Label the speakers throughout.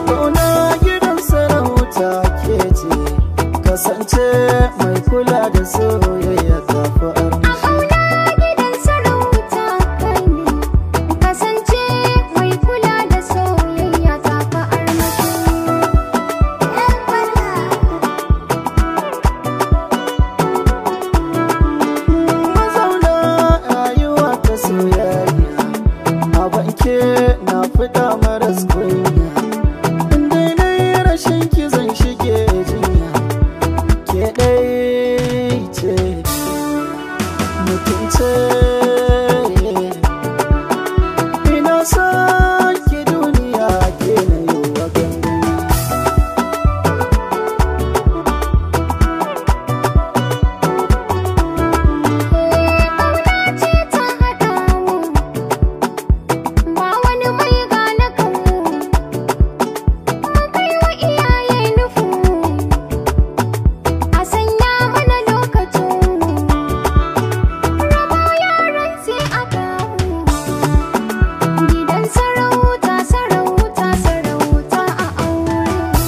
Speaker 1: kauna gidan sarauta ke ce kasance mai kula da soyayya ta fi armashi
Speaker 2: gidan sarauta kai ne kasance mai kula da soyayya ta fa armashi
Speaker 1: mazauna rayuwa ta soyayya a banke na fita maras kunya inda na yi rashin ki zan shige jinya ke ɗai ce mutunce ina son ki duniya ke na yi wa gangami
Speaker 2: Ƙauna ce ta haɗa mu ba wani mai gane kanmu mun kai wa iyaye nufu a sanya mana lokacin rabo yaran sai a kawo gidan sarauta sarauta sarauta a aure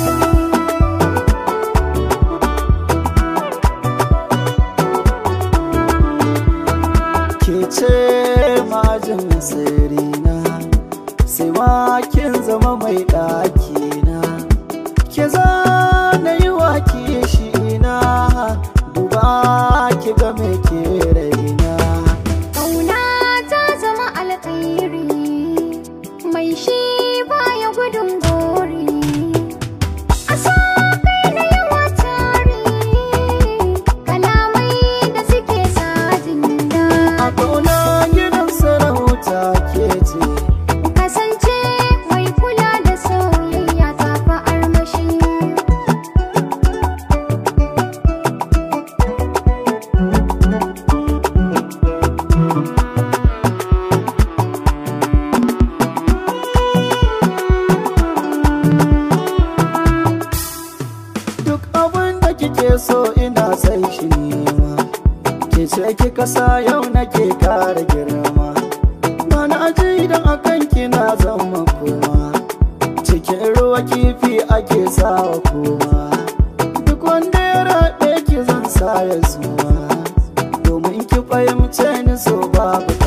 Speaker 1: ke ce majin sirina sai ma kin zama mai ɗakina ke za na yi wa shi ina duba ki ga me ke raina
Speaker 2: Ƙauna ta zama alkhairi mai shi baya gudun gori. A so kai da yawa tare kalamai da suke sa
Speaker 1: a
Speaker 2: jinda.
Speaker 1: ƙauna gidan sarauta ke ce
Speaker 2: Kasance mai kula da soyayya ta fa armashi.
Speaker 1: duk abin da kike so ina sai shi nema ke ce kika sa yau nake kara girma ba na aji idan akan kina zama kuma cikin ruwa kifi ake sawa kuma duk wanda ya raɗe ki zan sa ya zuwa domin ki fahimce ni so babu